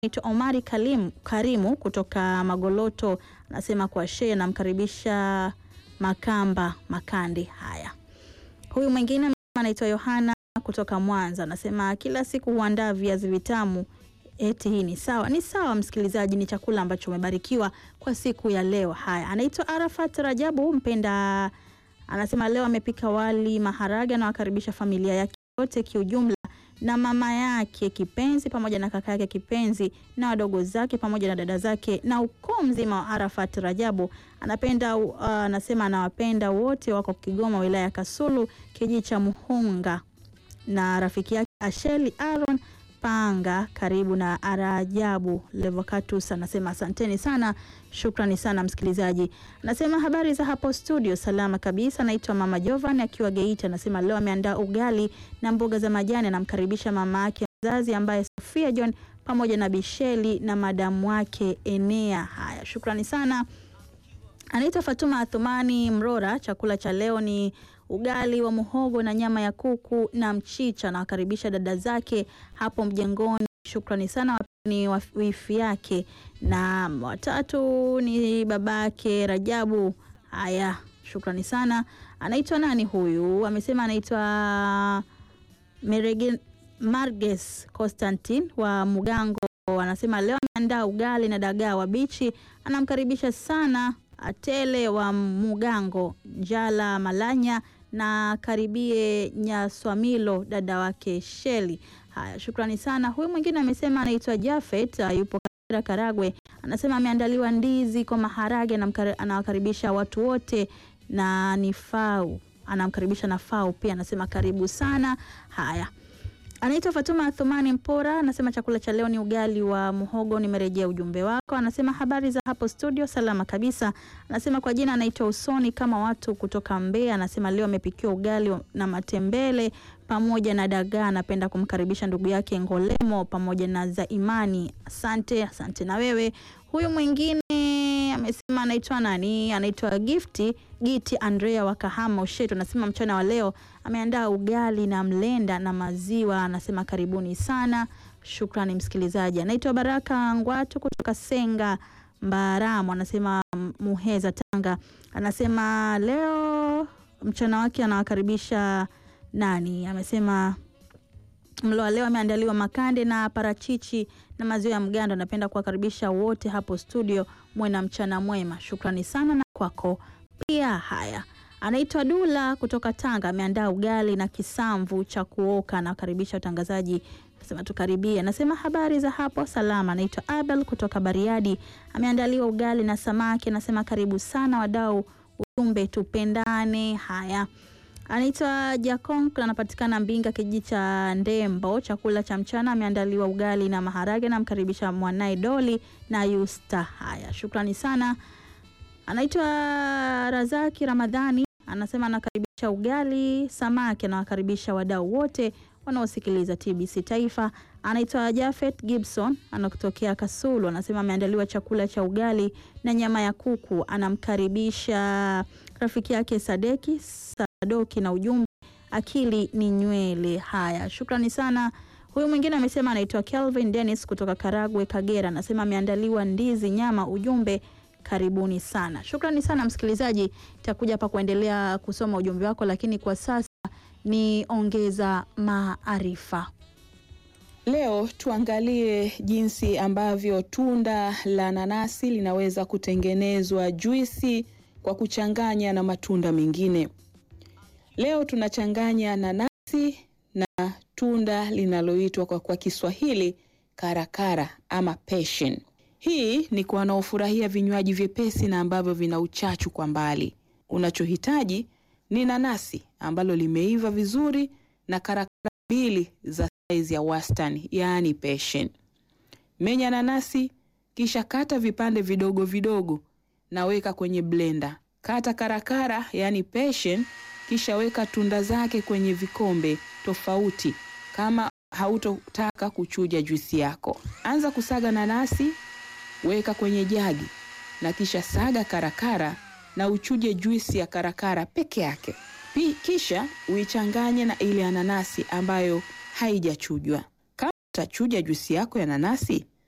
naitwa Omari Kalim, Karimu kutoka Magoloto anasema kwa shehe namkaribisha Makamba Makandi. Haya, huyu mwingine anaitwa Yohana kutoka Mwanza anasema kila siku huandaa viazi vitamu. Eti hii ni sawa? Ni sawa msikilizaji, ni chakula ambacho umebarikiwa kwa siku ya leo. Haya, anaitwa Arafat Rajabu Mpenda anasema leo amepika wali maharage, anawakaribisha familia yake yote kiujumla na mama yake kipenzi pamoja na kaka yake kipenzi na wadogo zake pamoja na dada zake na ukoo mzima wa Arafat Rajabu. Anapenda uh, anasema anawapenda wote, wako Kigoma wilaya ya Kasulu kijiji cha Muhunga, na rafiki yake Asheli Aaron Panga karibu na Arajabu Levocatus anasema asanteni sana, shukrani sana msikilizaji. Anasema habari za hapo studio, salama kabisa. Naitwa mama Jovan akiwa Geita, anasema leo ameandaa ugali na mboga za majani. Anamkaribisha mama yake mzazi ambaye Sofia John pamoja na Bisheli na madamu wake Enea. Haya, shukrani sana. Anaitwa Fatuma Athumani Mrora. Chakula cha leo ni ugali wa muhogo na nyama ya kuku na mchicha. Anawakaribisha dada zake hapo mjengoni. Shukrani sana. Ni wifi yake na watatu ni babake Rajabu. Haya, shukrani sana. Anaitwa nani huyu? Amesema anaitwa Merege Marges Constantin wa Mugango. Anasema leo ameandaa ugali na dagaa wabichi. Anamkaribisha sana Atele wa Mugango, Njala Malanya na karibie Nyaswamilo dada wake Sheli. Haya, shukrani sana. Huyu mwingine amesema anaitwa Jafet, yupo Kagera Karagwe. Anasema ameandaliwa ndizi kwa maharage, anawakaribisha watu wote na ni Fau, anamkaribisha na Fau pia, anasema karibu sana. Haya, Anaitwa Fatuma Athumani Mpora, anasema chakula cha leo ni ugali wa muhogo. Nimerejea ujumbe wako. Anasema habari za hapo studio, salama kabisa. Anasema kwa jina anaitwa Usoni kama watu kutoka Mbeya. Anasema leo amepikiwa ugali na matembele pamoja na dagaa. Anapenda kumkaribisha ndugu yake Ngolemo pamoja na za Imani. Asante, asante na wewe. Huyu mwingine amesema anaitwa nani? Anaitwa Gifti Giti Andrea wa Kahama Ushetu. Anasema mchana wa leo ameandaa ugali na mlenda na maziwa. Anasema karibuni sana, shukrani msikilizaji. Anaitwa Baraka Ngwatu kutoka Senga Mbaramu, anasema Muheza, Tanga. Anasema leo mchana wake anawakaribisha nani? Amesema mlo wa leo ameandaliwa makande na parachichi na maziwa ya mgando. Anapenda kuwakaribisha wote hapo studio, mwe na mchana mwema. Shukrani sana na kwako pia. Haya, anaitwa Dula kutoka Tanga, ameandaa ugali na kisamvu cha kuoka. Anawakaribisha watangazaji, anasema tukaribie. Anasema habari za hapo salama. Anaitwa Abel kutoka Bariadi, ameandaliwa ugali na samaki. Anasema karibu sana wadau, ujumbe tupendane. Haya anaitwa Jakon, anapatikana Mbinga, kijiji cha Ndembo. Chakula cha mchana ameandaliwa ugali na maharage, namkaribisha mwanaye Doli na Yusta. Haya, shukrani sana. Anaitwa Razaki Ramadhani, anasema anakaribisha ugali samaki, anawakaribisha wadau wote wanaosikiliza TBC Taifa. Anaitwa Jafet Gibson, anatokea Kasulu, anasema ameandaliwa chakula cha ugali na nyama ya kuku, anamkaribisha rafiki yake Sadeki Sadoki na ujumbe akili ni nywele. Haya, shukrani sana. Huyu mwingine amesema anaitwa Kelvin Dennis kutoka Karagwe, Kagera, anasema ameandaliwa ndizi nyama, ujumbe karibuni sana. Shukrani sana msikilizaji, itakuja hapa kuendelea kusoma ujumbe wako, lakini kwa sasa ni ongeza maarifa. Leo tuangalie jinsi ambavyo tunda la nanasi linaweza kutengenezwa juisi kwa kuchanganya na matunda mengine. Leo tunachanganya nanasi na tunda linaloitwa kwa, kwa Kiswahili karakara ama passion. Hii ni kwa wanaofurahia vinywaji vyepesi na ambavyo vina uchachu kwa mbali. Unachohitaji ni nanasi ambalo limeiva vizuri na karakara mbili za saizi ya wastani, yaani passion. Menya nanasi kisha kata vipande vidogo vidogo na weka kwenye blender. Kata karakara yaani passion kisha weka tunda zake kwenye vikombe tofauti kama hautotaka kuchuja juisi yako. Anza kusaga nanasi, weka kwenye jagi na kisha saga karakara na uchuje juisi ya karakara peke yake. Pi, kisha uichanganye na ile ya nanasi ambayo haijachujwa. Kama utachuja juisi yako ya nanasi,